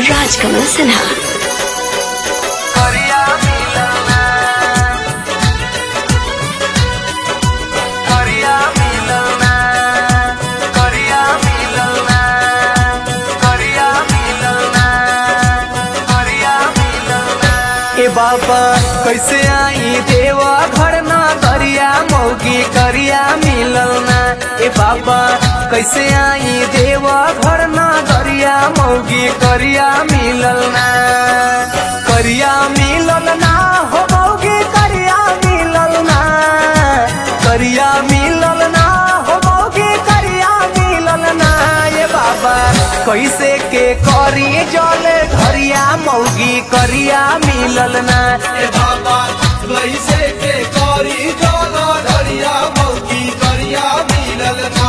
राजकमल सिन्हा करिया मिलना करिया मिलना करिया मिलना करिया मिलना करिया मिलना ए बाबा कैसे आई देवा घर ना करिया मौगी करिया मिलना ए बाबा कैसे आई देवा घर ना करिया मौगी करिया मिलना करिया मिलना हो मौगी करिया मिलना करिया मिलना हो मौगी करिया मिलना ये बाबा कैसे के करी जले घरिया मौगी करिया मिलना ए बाबा कैसे के करी जल धरिया मौकी करिया मिलल ना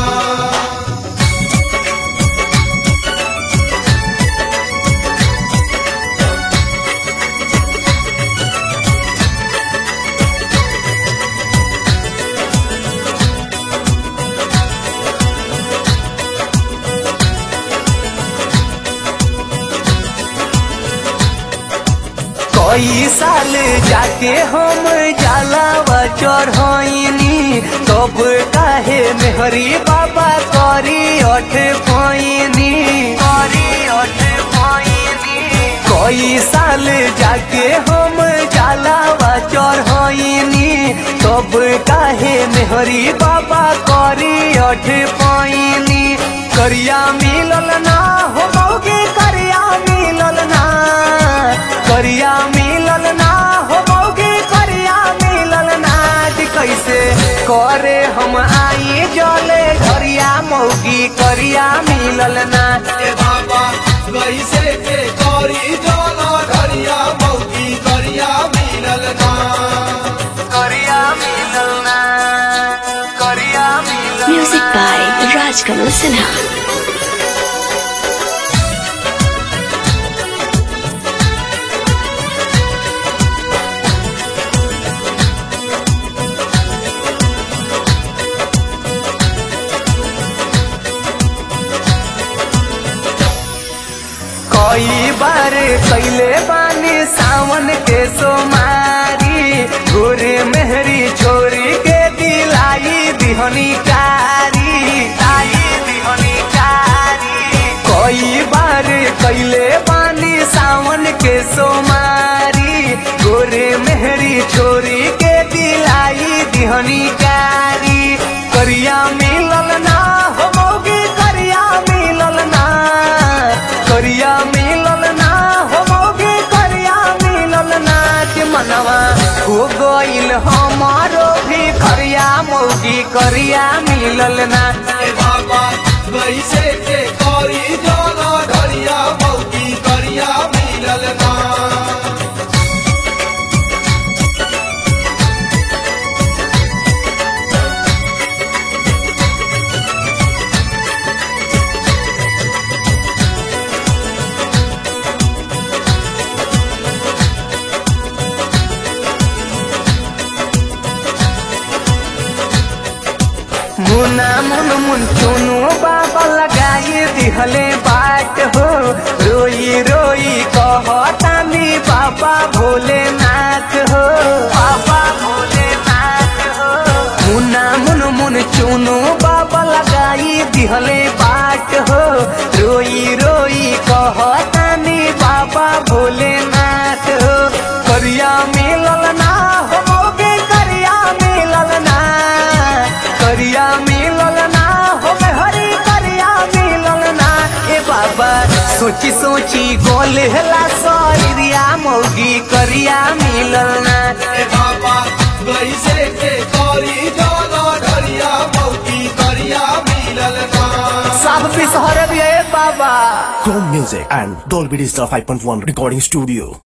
कई साल जाके हम जलावा चढ़नी तब काहे मेहरी बाबा करी अठ पैनी करी अठ पैनी कई साल जाके हम जलावा चढ़नी तब काहे मेहरी बाबा करी अठ पैनी करिया मिलल ना हो मौगे करिया मिलल ना करिया मिलल ना हो मौगे करिया मिलल ना कि कैसे करे हम आई जले घरिया मौगी करिया मिलल ना ए बाबा कैसे के करी जल धरिया मौकी करिया मिलल ना करिया मिलल ना करिया मिलल म्यूजिक बाय राजकमल सिन्हा कई बार कैले बानी सावन के सोमारी गोरे मेहरी छोरी के दिलाई दिहनी कारी लाई दिहनी कारी कई बार कैले बानी सावन के सोमारी गोरे मेहरी छोरी के दिलाई दिहनी कारी करिया मिलल ना हो मौगी करिया मिलल ना करिया मिलल ना हो मौगी करिया मिलल ना के मनवा हो गइल हमारो भी करिया मौगी करिया मिलल ना ए बाबा कैसे के करी जल धरिया मौकी करिया मिलल ना मुना मुन मुन चुनु बाबा लगाई दिहले बाट हो रोई रोई कहतानी बाबा भोलेनाथ हो बाबा भोलेनाथ हो मुना मुन मुन चुनु बाबा लगाई दिहले बाट हो रोई रोई कहतानी बाबा भोलेनाथ हो करिया मिलल ना हो मौगे करिया मिलल ना करिया मिलल ना हो हरी करिया मिलल ना ए बाबा सोची सोची गोल हला सरिया मौगी करिया मिलल ना ए बाबा कैसे के करी जल धरिया मौकी करिया मिलल ना सब पिसहर भी ए बाबा Chrome Music and Dolby Digital 5.1 Recording Studio.